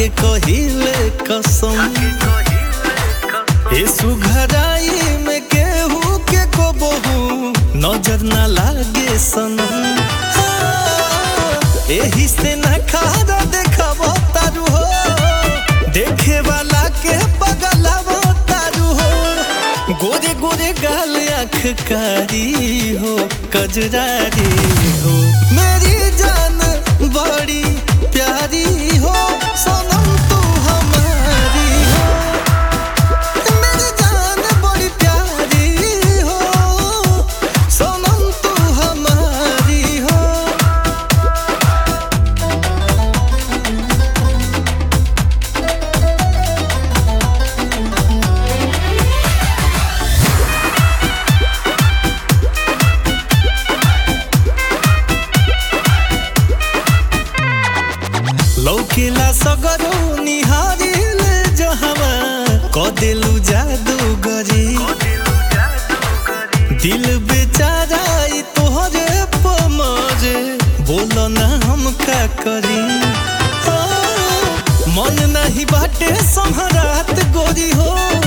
खाके कहिले कसम ए सुघराई में केहू के को बहु नजर ना लागे सनम हाँ, एही से ना खारा देखब तारू हो देखे वाला के पगलाव तारू हो गोरे गोरे गाल आँख कारी हो कजरारी हो मेरी जान बड़ी प्यारी हो सनम तू हमारी हो मेरी जान बड़ी प्यारी हो सनम तू हमारी हो लौकेला सगरो निहारिल जहवा कदेलु जादू गरी दिल बेचारा ई तोहरे पमरे बोलो ना हम का करी आ, मन नहीं बाटे संहरात गोरी हो